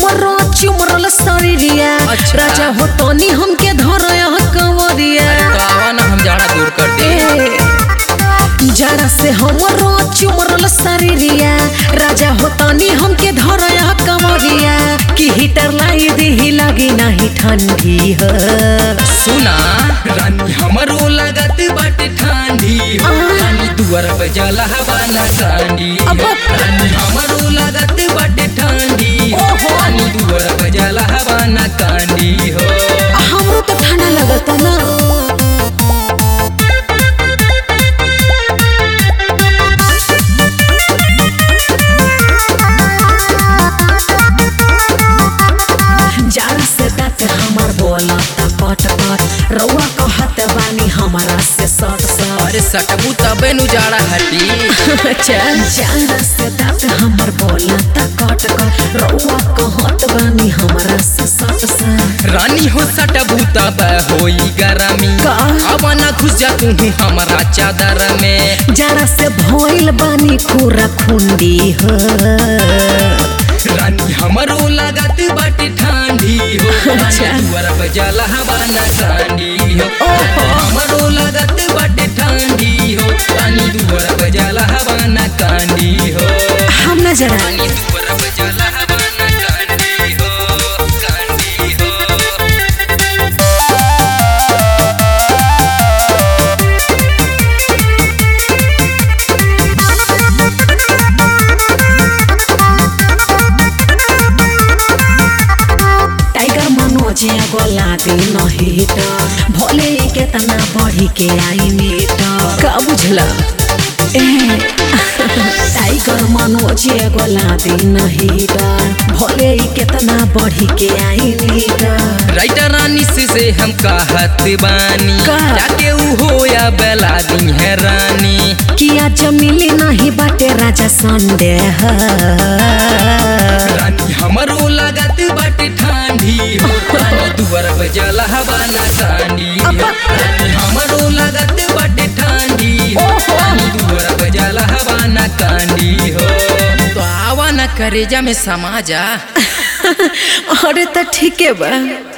हमरो चुमरल शरीरिया अच्छा। राजा हो तनी हमके धरया कंवरिया तो आवा ना हम जाना दूर कर दे ए, जरा से हमरो चुमरल शरीरिया राजा हो तनी हमके धरया कंवरिया कि हीटर लाई दी लगी नहीं ठंडी है सुना रानी हमरो लागत बाटे ठंडी हो रानी दुआर पे जला हवाना कांडी हो। अब- रानी हमरो लागत बाटे ठंडी हो ओहो। रानी दुआर पे जला हवाना कांडी हो हमरो तो ठंडा लगता ना जार से दांत हमर बोलता पट पट रउआ कहत बानी हमरा से सट सट अरे सटबू तबे नु जाड़ा हटी चल जार से दांत हमर बोलता कट कट रउआ कहत बानी हमरा से सट सट रानी हो सटबू तब होई गरमी का? अब ना घुस जा तू हमारा चादर में जरा से भइल बानी खुरा खुंडी हो रानी हमरो लागत बाटे ठंडी हो अच्छा। रानी दुआर पे जला हवाना कांडी हो ओहो। हमरो लागत बाटे ठंडी हो रानी दुआर पे जला हवाना कांडी हो हम न जरा रानी दुआर पे जला हवाना कांडी हो कांडी हो टाइगर मनोज गोला दे नहिट भोले के तना बढ़ी के आई मीट का बुझला ए टाइगर मनोज गोला दे नहिट भोले के तना बढ़ी के आई मीट राइटर रानी से, से हम कहत बानी का? जाके ऊ होया बेला दी है रानी किया जमीली नहीं बाटे राजा संडे है रानी हमरो लागत बाटे ठंडी हो रानी दुआर पे जला हवाना कांडी हो रानी हमरो लागत बाटे ठंडी हो रानी दुआर पे जला हवाना कांडी हो तो आवा ना करेजा में समाजा अरे तो ठीक है बा